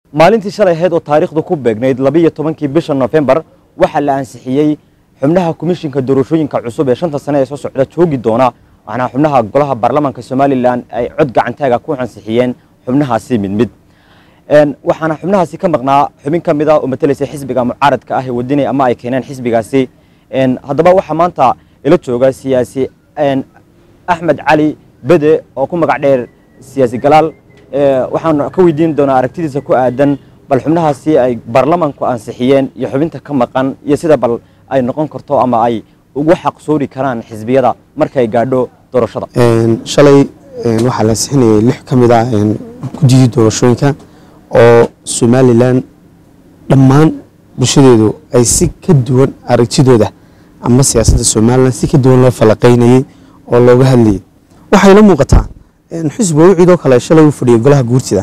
maalintii shalay ahayd oo taariikhdu ku beegnayd labiiyo tobankii bisha nofembar waxaa la ansixiyey xubnaha komishinka doorashooyinka cusub ee shanta sane ee soo socda joogi doona waxaana xubnaha golaha baarlamaanka somalilan ay cod gacantaaga ku ansixiyeen xubnahaasi mid mid waxaana xubnahaasi ka maqnaa xubin ka mid a oo matalaysa xisbiga mucaaradka ah ee wadinay ama ay keeneen xisbigaasi haddaba waxaa maanta ila jooga siyaasi axmed cali bede oo ku magac dheer siyaasi galaal waxaan ka weydiin doonaa aragtidiisa ku aadan bal xubnahaasi ay baarlamaanku ansixiyeen iyo xubinta ka maqan iyo sida bal ay noqon karto ama ay ugu xaqsoori karaan xisbiyada markay gaadho doorashada shalay waxaa la ansixinayay lix ka mid ah guddigii doorashooyinka oo somalilan dhammaan bulshadeedu ay si ka duwan aragtidooda ama siyaasadda somalilan si ka duwan loo falaqaynayey oo looga hadlayay waxay la muuqataa xisbiga wiciidoo kale shalay u fadhiyay golaha guurtida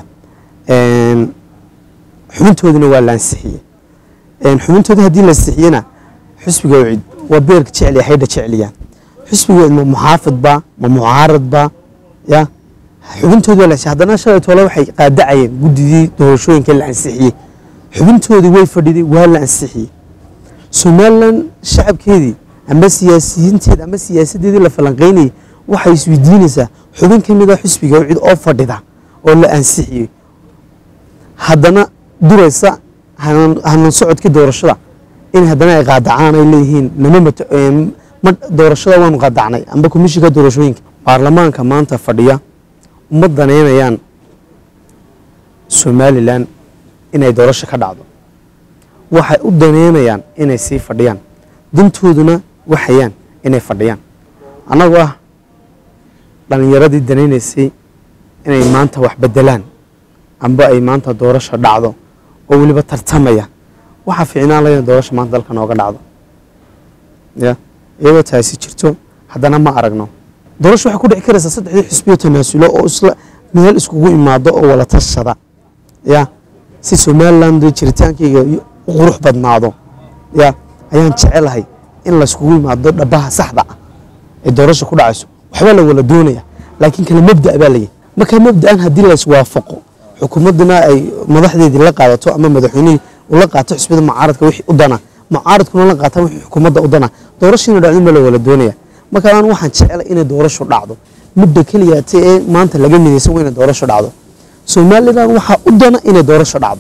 xubintoodina waa la ansixiyey xubintooda haddii la ansixiyena xisbiga wiciid waa beerka jecliya haydha jecliyaan xisbiga wiciid ma muxaafidba ma mucaaradba ya xubintooda waa la ansixiyey haddana shalay toole waxay qaadacayeen guddigii doorashooyinka la ansixiyey xubintoodii way fadhiday waa la ansixiyey somalilan shacabkeedii ama siyaasiyiinteeda ama siyaasadeedii la falanqaynayay waxay isweydiinaysaa xubin ka mid a xisbiga wicid oo fadhida oo la ansixiyey haddana duraysa hanan socodkii doorashada in haddana ay qaadacaan ay leeyihiin nama doorashada waanu qaadacnay amba komishinka doorashooyinka baarlamaanka maanta fadhiya uma danaynayaan somalilan inay doorasho ka dhacdo waxay u daneynayaan inay sii fadhiyaan dantooduna waxayaan inay fadhiyaan annagoo ah dhallinyaradii danaynaysay inay maanta wax bedelaan amba ay maanta doorasho dhacdo oo weliba tartamaya waxaa fiicnaan laya doorasho maanta dalka nooga dhacdo ya iyadoo taasi jirto haddana ma aragno doorasho waxay ku dhici karaysaa saddexdii xisbiyo tanaasulo oo isla meel iskugu imaado oo wala tashada ya si somaliland jiritaankayga u qurux badnaado ya ayaan jecelahay in layskugu imaado dhabaha saxda ah ee doorasho ku dhacayso waxbaa la wala doonaya laakiin kale mabda baa layahy markaa mabdaan haddii layswaafaqo xukuumadduna ay madaxdeedii la qaadato ama madaxweynihii ula qaato xisbiyada mucaaradka wixii u dana mucaaradkuna la qaataan wixii xukuumadda u dana doorashina dhacdin baa la wala doonaya marka aan waxaan jecelay inay doorasho dhacdo mudda keliyaate ee maanta laga midaysan waa inay doorasho dhacdo somalilan waxaa u dana inay doorasho dhacdo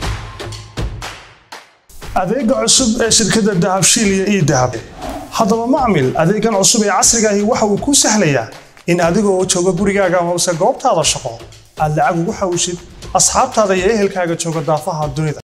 adeega cusub ee shirkadda dahabshiil iyo ii dahab haddaba macmil adeegan cusub ee casrigaahi waxa uu kuu sahlayaa in adigoo jooga gurigaaga hoose goobtaada shaqo aad lacag ugu xawishid asxaabtaada iyo ehelkaaga jooga daafaha dunida